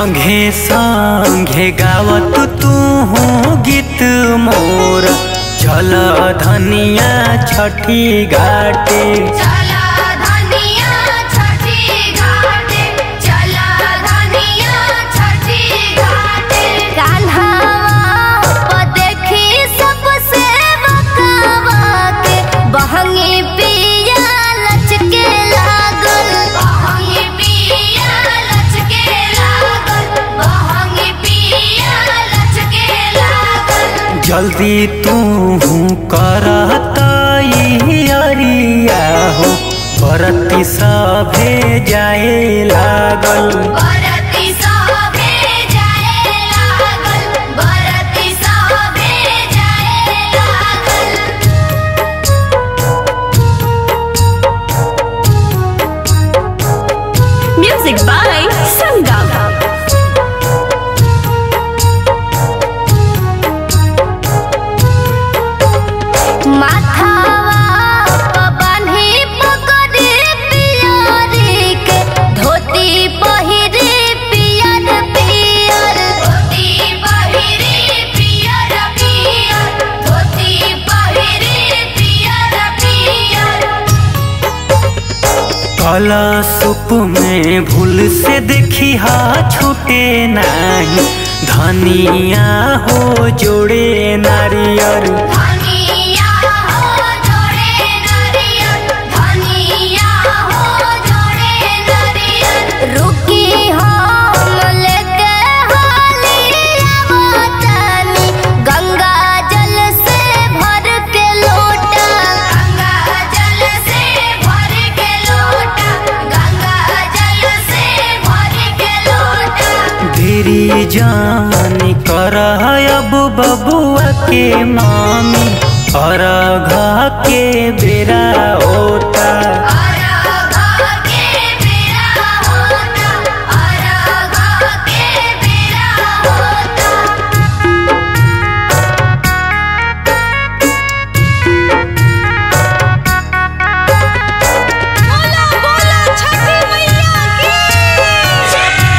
संघे संघे गावत तू गीत मोर चल धनिया छठी घाटे चला धनिया छठी घाटे चला धनिया छठी घाटे कान्हावा प देखी सबसे बकावा के बहंगी पिया लचके लागल बहंगी पिया लचके लागल बहंगी पिया लचके लागल जल्दी तू करता अरिया हो बरती सभे जाए लागल बरती सभे जाए लागल बरती सभे जाए लागल Music by Sangam. माथावा प बान्ही पकड़े पियरी के धोती पहिरे पियर पियर धोती पहिरे पियर पियर धोती पहिरे पियर पियर कला सुप में भूल से देखी हा छूटे नाही धनिया हो जोड़े नारियर धनिया हो जोड़े नरियर धनिया हो जोड़े नरियर रुकी हम लेके हाली आवतानी गंगा जल से भर के लोटा गंगा जल से भर के लोटा गंगा जल से भर के लोटा देरी जान कर अब बबुआ के मामी अरघा के बेरा होता अरघा के बेरा होता अरघा के बेरा होता बोला बोला छठी मैया की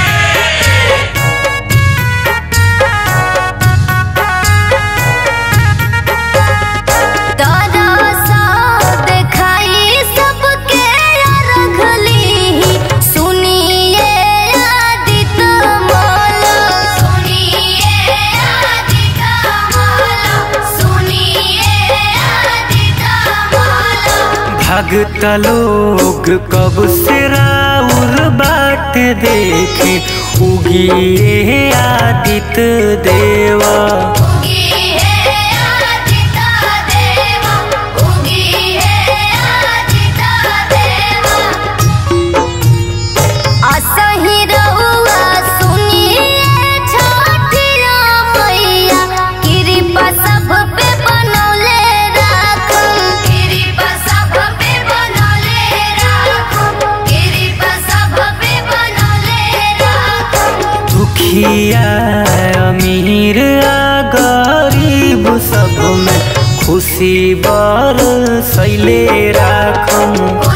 तरसा देखाई सबके रखली सुनिए आदित माला सुनिए आदित माला सुनिए आदित माला भगत लोग कब से राउर बाट देखे उगिए आदित्य देवा उगी है आदित देवा उगी है आदित देवा असही रउआ सुनिए छठिया मैया कृपा सब पे बनौले राखम कृपा सब पे बनौले राखम कृपा सब पे बनौले राखम दुखिया अमीर आ गरीब सब में खुशी बर सैले राखम